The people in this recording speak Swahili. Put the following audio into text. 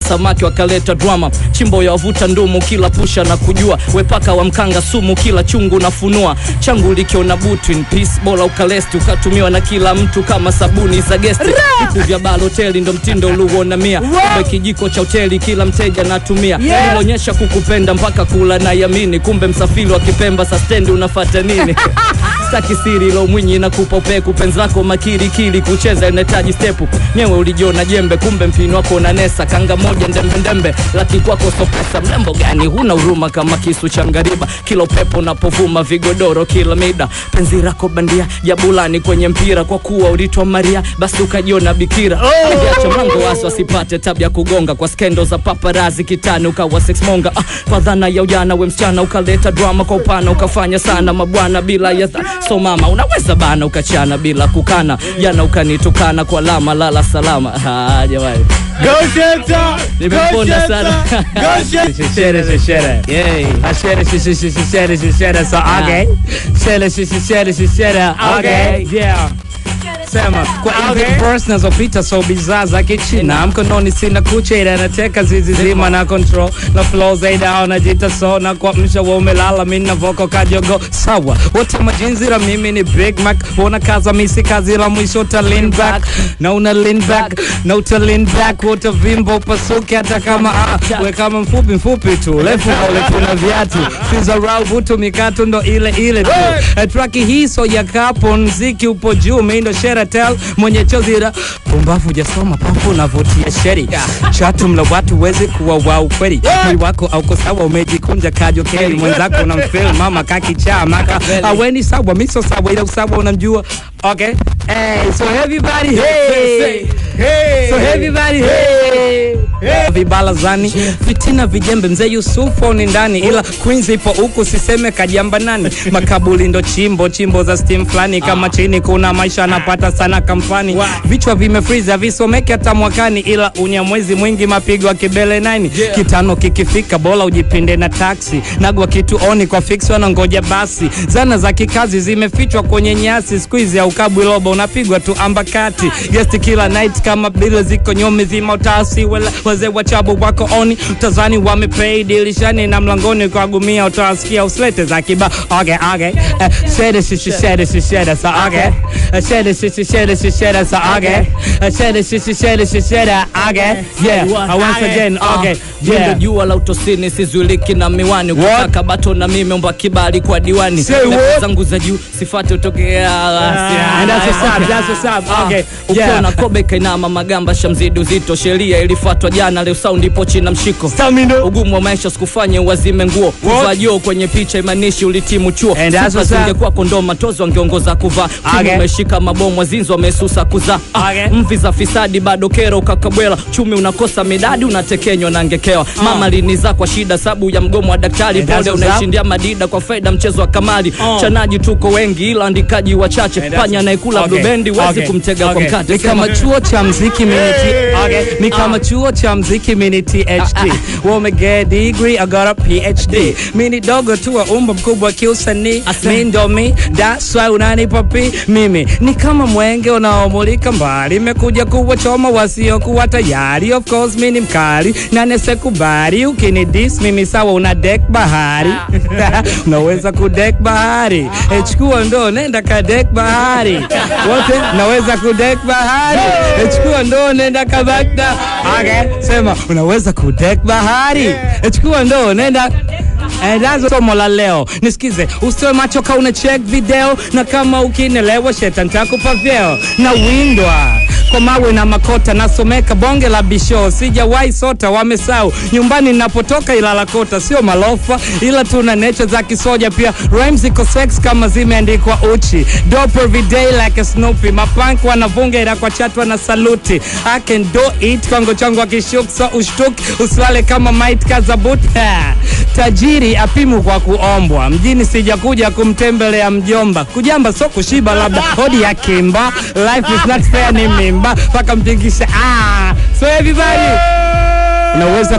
samaki wakaleta drama chimbo ya wavuta ndumu kila pusha na kujua wepaka wa mkanga sumu kila chungu nafunua changu likiona butu in peace bora ukalesti ukatumiwa na kila mtu kama sabuni za gesti vitu vya baloteli ndo mtindo uliuona mia kumbe kijiko cha hoteli kila mteja natumia Yeah. ilionyesha kukupenda mpaka kula na yamini kumbe msafiri wa kipemba sa stendi unafata nini staki siri lo mwinyi na kupopeku penzi lako makirikiri kucheza inahitaji stepu nyewe ulijiona jembe kumbe mpini wako unanesa kanga moja ndembendembe laki kwako sopesa mlembo gani huna huruma kama kisu cha ngariba kila upepo unapovuma vigodoro kila mida penzi lako bandia jabulani kwenye mpira kwa kuwa ulitwa maria basi ukajiona bikira aliacha mlango wazi wasipate tabia kugonga kwa skendo za paparazi kitani ukawa sex monga ah, kwa dhana ya ujana we msichana ukaleta drama kwa upana ukafanya sana mabwana bila ya dha- so mama unaweza bana ukachana bila kukana jana ukanitukana kwa lama lala salama ah, jamani Go Sheta! Nimeponda Go sana. Sheta! Go Sheta! Shere, shere, shere. Yay. Ah, Shere, shere, shere, shere, shere, shere. So, okay. Shere, shere, shere, shere, shere. Okay. Yeah. Sema kwa hivi verse nazopita so bidhaa za kichina mkononi sina kucha ila nateka zizi zima na control na flow zaidi hao najita so na kwa msha wa umelala mimi na voko kajogo sawa wote majinzi la mimi ni Big Mac una kaza misi kazi la mwisho uta lean back na una lean back na uta lean back wote vimbo upasuke hata kama ah, we kama mfupi mfupi tu refu ule na viatu sizarau vutu mikato ndo ile ile tu Eh, traki hii so ya kapo mziki upo juu mindo sheratel mwenye chozira pumbavu jasoma pafu navutia sheri chatu mla watu wezi kuwa wa ukweli mwili wako auko sawa umejikunja kajo keli mwenzako unamfil mama kakichaa maka aweni sawa miso sawa ila usawa unamjua okay hey, so everybody hey. So everybody hey. vibalazani fitina vijembe mzee yusufu ni ndani ila queens ipo huku siseme kajamba nani makabuli ndo chimbo chimbo za steam fulani kama chini kuna maisha anapata sana kamfani vichwa vimefriza visomeke hata mwakani ila unyamwezi mwingi mapigo ya kibele nani kitano kikifika bola ujipinde na taksi nagwa kitu oni kwa fix wanangoja basi zana za kikazi zimefichwa kwenye nyasi squeeze au kabwi lobo unapigwa tu ambakati guest kila night kama bila ziko nyomi zima utasi wala wazee wa chabu wako oni tazani wamepay dilishani na mlangoni kwa gumia utawasikia uslete za kiba okay okay uh, shede shishi shede shishi shede so okay uh, shede shishi shede shishi shede so okay uh, shede shishi shede shishi shede okay yeah uh, once again okay Jendo yeah jua la utosini sizuiliki na miwani ukitaka bato na mimi omba kibali kwa diwani Say Level what? zangu za juu sifate utokea and that's what's up that's what's up okay yeah ukiona kobe kainama magamba shamzidi uzito sheria ilifuatwa jana leo saundi ipo china mshiko Stamina. ugumu wa maisha sikufanye uwazime nguo kuvaa joo kwenye picha imanishi ulitimu chuo And that's Sifa what's up. zingekuwa kondoo matozo wangeongoza kuvaa timu Okay. umeshika mabomu wazinzi wamesusa kuzaa Ah, Okay. mvi za fisadi bado kero kakabwela chumi unakosa midadi unatekenywa na ngekewa mama liniza kwa shida sabu ya mgomo wa daktari And that's pole what's up. unaishindia madida kwa faida mchezo wa kamali chanaji tuko wengi ila andikaji wachache And that's- panya anayekula Okay. blubendi wezi Okay. kumtega kwa Okay. mkate Ni kama chuo cha mziki mini T- okay. Ni kama chuo cha mziki mini THD. Wamege degree, I got a PhD. Mini dogo tu wa umbo mkubwa kiusanii. Asa. Mi ndo mi, that's why unanipa pi. Mimi ni kama mwenge unaomulika mbali. Imekuja kuwachoma wasiokuwa tayari. Of course mi ni mkali na nesekubali. Ukini dis mimi sawa una deck bahari. Unaweza kudek bahari. Eh, Chukua ndo nenda kadek bahari. Wote naweza kudek bahari. Eh, Chukua ndo nenda kabakta. Okay, sema unaweza kudek bahari. Eh, Chukua ndo nenda Eh, that's somo la leo nisikize usitoe macho ka una check video na kama ukinelewa sheta ntakupa vyeo na windwa kwa mawe na makota nasomeka bonge la bisho sijawahi sota wamesau nyumbani napotoka ilala kota sio malofa ila tuna necha za kisoja pia rhymes iko sex kama zimeandikwa uchi dope every day like a snoopy mapank wanavunga ila kwa chatwa na saluti i can do it kwango changu akishuk so ushtuki usiwale kama might kazabut tajiri apimu kwa kuombwa mjini sijakuja kumtembelea mjomba kujamba so kushiba labda hodi ya kimba life is not fair ni mimba mpaka mtingisha ah. so everybody unaweza